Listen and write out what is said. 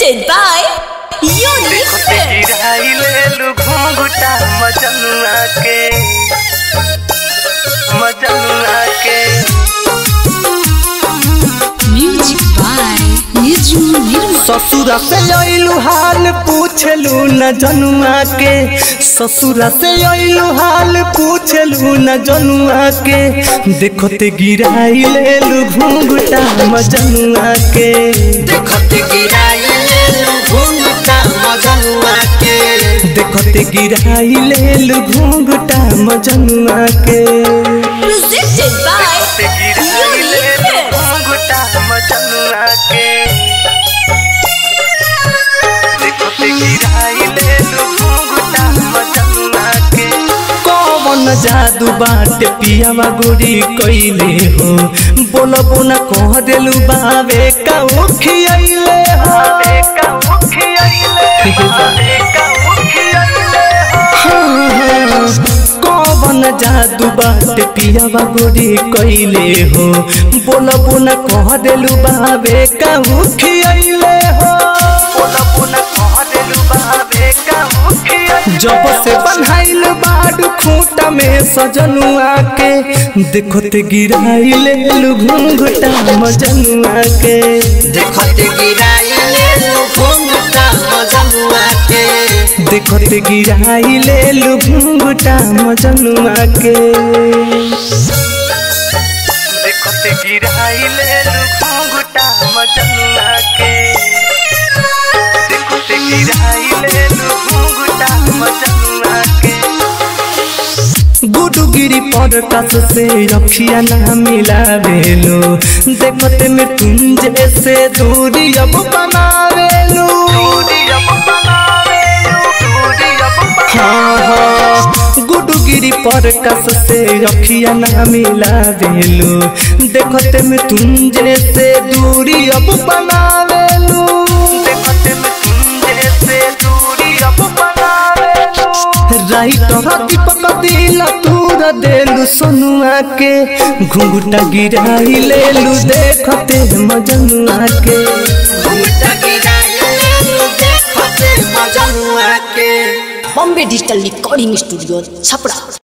Presented by Unique Films. गिराइले घुंघटा मजनुआ के मजनुआ के Music by Niju Nirma. ससुरा से अइलू हाल पूछलू न जनुआ के ससुरा से अइलू हाल पूछलू न जनुआ के देखो ते गिराई लेलू घुंघटा मजनुआ के देखत गिराइले घुंघटा मजनुआ के देखो ते गिराई लेलू घुंघटा मजनुआ के Presented by Unique Films. घुंघटा मजनुआ के देखो ते गिराई लेलू घुंघटा मजनुआ के कौन जादू बाटे पियावा गोरी कइले हो बोलबो न कह देलू बावे का उखियले हो का उखियले कौन जादू बाटे पियावा गोरी कइले हो बोलबो न कह देलू बावे का उखियले हो बोलबो न कह देलू बावे का उखियले जब से बन्हाइल बाडू खूंटा में सजनुआ के देखो ते गिराई ले लू घुंघटा मजनुआ के देखत गिराइले घुंघटा मजनुआ के देखो ते गिराई ले लू घुंघटा मजनुआ के देखो ते गिराई ले लू घुंघटा मजनुआ के देखो ते गिराई ले लू घुंघटा मजनुआ के गुडुगिरी पर कस से रखिया ना मिला बेलो देखते में तुम जैसे दूरी अब बनावेलू हाँ हाँ गुडुगिरी पर कस से रखिया ना मिला बेलो देखते में तुम जैसे दूरी अब बनावेलू देखते में तुम जैसे दूरी अब बनावेलू राइटर दीपक दिल तूर देलू सोनुआ के घुंघटा गिराई लेलू देखते मजनुआ के घुंघटा गिराइले देखत मजनुआ के Bombay Digital Recording Studio, Chapra.